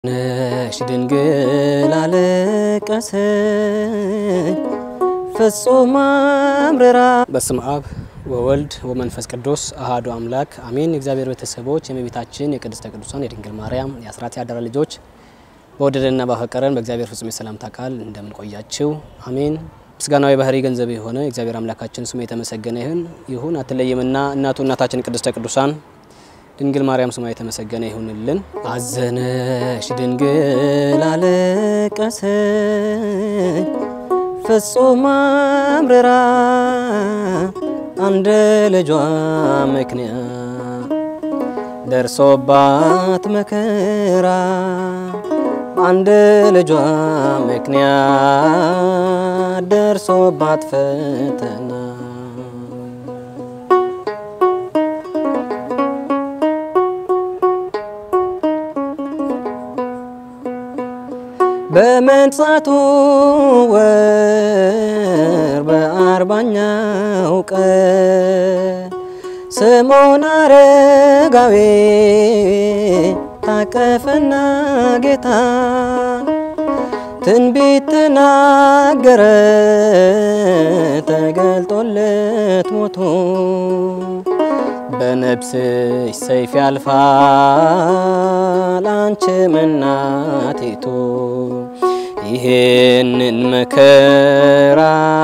ነሽ ድንግል አለቀሰች ፍጹም አምርራ። በስመ አብ ወወልድ ወመንፈስ ቅዱስ አሃዱ አምላክ አሜን። የእግዚአብሔር ቤተሰቦች የእመቤታችን የቅድስተ ቅዱሳን የድንግል ማርያም የአስራት ያደራ ልጆች በወደደንና ባፈቀረን በእግዚአብሔር ፍጹም የሰላምታ ቃል እንደምን ቆያችሁ? አሜን። ምስጋናዊ ባህሪ ገንዘብ የሆነ የእግዚአብሔር አምላካችን ስሙ የተመሰገነ ይሁን ይሁን አትለይምና እናቱ እናታችን ቅድስተ ቅዱሳን ድንግል ማርያም ስሟ የተመሰገነ ይሁንልን። አዘነሽ ድንግል አለቀሰች ፍጹም አምርራ አንድ ልጇ ምክንያት ደርሶባት መከራ አንድ ልጇ ምክንያት ደርሶባት ፈተና በመንጻቱ ወር በአርባኛው ቀን ስምዖን አረጋዊ ታቀፈና ጌታ ትንቢት ተናገረ ተገልጦለት ሞቶ በነፍስሽ ሰይፍ ያልፋል አንቺም እናቲቱ ይህንን መከራ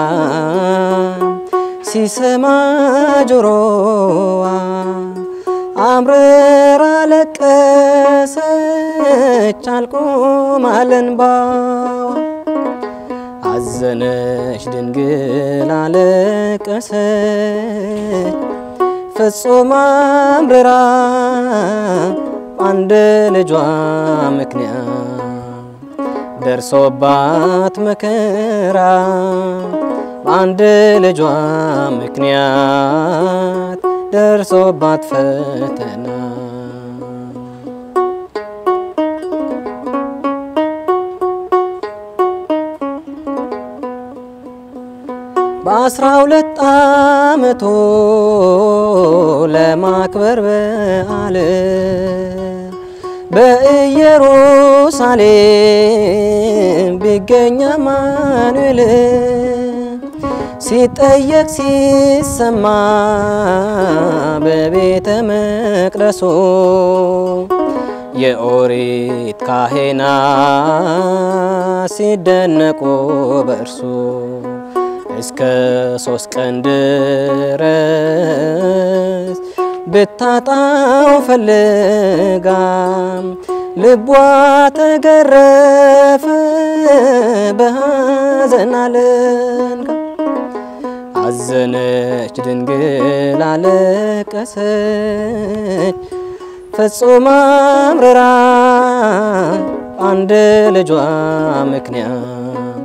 ሲሰማ ጆሮዋ አምርራ ለቀሰች አልቆም አለ እንባዋ። አዘነች ድንግል አለቀሰች ፍጹም አምርራ አንድ ልጇ ምክንያት ደርሶባት መከራ አንድ ልጇ ምክንያት ደርሶባት ፈተና በአስራ ሁለት ዓመቱ ለማክበር በዓል በኢየሩሳሌም ቢገኝ አማኑኤል ሲጠየቅ ሲሰማ በቤተ መቅደሱ የኦሪት ካህናት ሲደነቁ በእርሱ እስከ ሶስት ቀን ድረስ ብታጣው ፈልጋ ልቧ ተገረፈ በሐዘን አለንጋ። አዘነች ድንግል አለቀሰች ፍጹም አምርራ አንድ ልጇ ምክንያት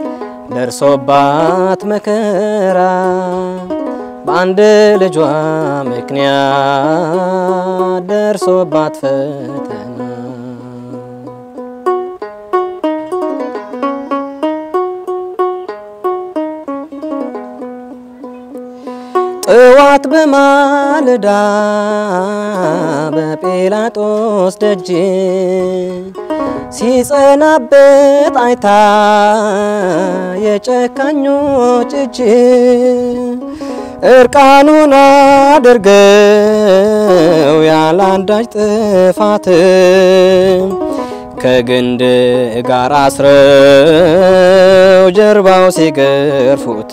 ደርሶባት መከራ በአንድ ልጇ ምክንያት ደርሶባት ፈተና ጥዋት በማለዳ በጲላጦስ ደጅ ሲጸናበት አይታ የጨካኞች እጅ እርቃኑን አድርገው ያለ አንዳች ጥፋት ከግንድ ጋር አስረው ጀርባው ሲገርፉት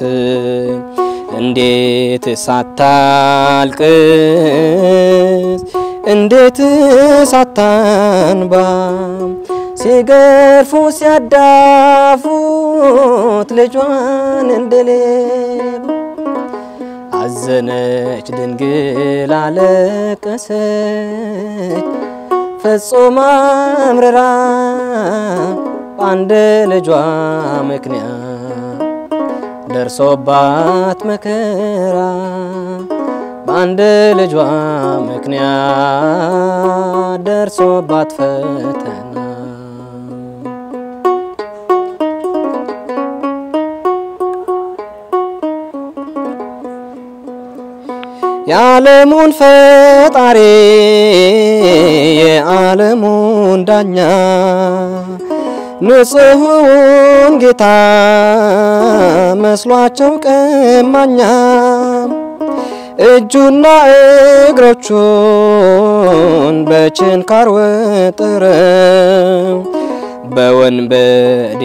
እንዴት ሳታልቅስ እንዴት ሳታንባ ሲገርፉ ሲያዳፉት ልጇን እንደሌባ አዘነች ድንግል አለቀሰች ፍጹም አምርራ አንድ ልጇ ምክንያት ደርሶባት መከራ በአንድ ልጇ ምክንያት ደርሶባት ፈተና የዓለሙን ፈጣሪ የዓለሙን ዳኛ ንጹሑን ጌታ መስሏቸው ቀማኛ እጁና እግሮቹን በችንካር ወጥረው በወንበዴ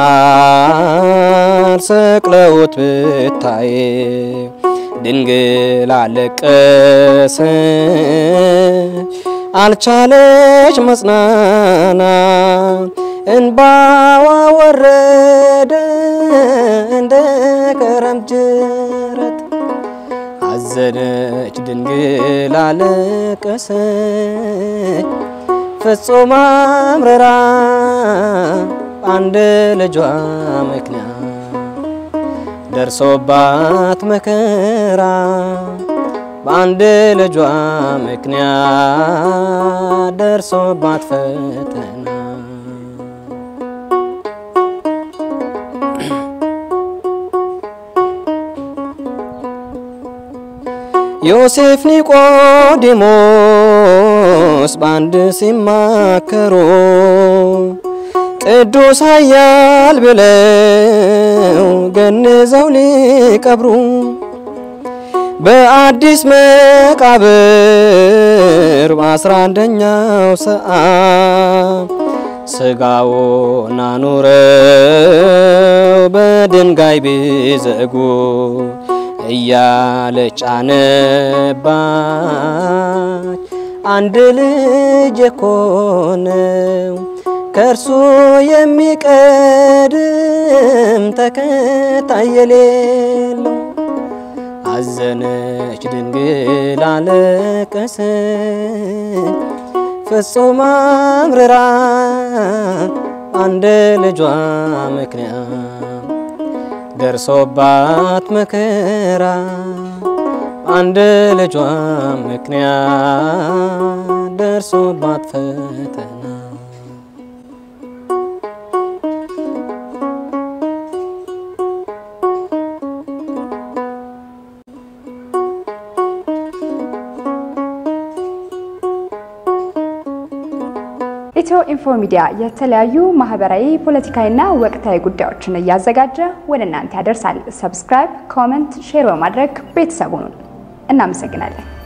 መሃል ሰቅለውት ብታይ ድንግል አለቀሰች አልቻለች መጽናናት እንባዋ ወረደ እንደ ክረምት ጅረት አዘነች ድንግል አለቀሰች ፍጹም አምርራ አንድ ልጇ ምክንያት ደርሶባት መከራ በአንድ ልጇ ምክንያት ደርሶባት ፈተና ዮሴፍ ኒቆዲሞስ በአንድ ሲማከሩ ቅዱስ ኃያል ብለው ገንዘው ሊቀብሩ በአዲስ መቃብር በአስራ አንደኛው ሰዓት ስጋውን አኑረው በድንጋይ ቢዘጉ እያለች አነባች አንድ ልጅ የኮነው ከእርሱ የሚቀድም ተከታይ የሌለው አዘነች ድንግል አለቀሰች ፍጹም አምርራ አንድ ልጇ ምክንያት ደርሶባት መከራ አንድ ልጇ ምክንያት ደርሶባት ፈተና ኢትዮ ኢንፎ ሚዲያ የተለያዩ ማህበራዊ፣ ፖለቲካዊና ወቅታዊ ጉዳዮችን እያዘጋጀ ወደ እናንተ ያደርሳል። ሰብስክራይብ፣ ኮመንት፣ ሼር በማድረግ ቤተሰቡን እናመሰግናለን።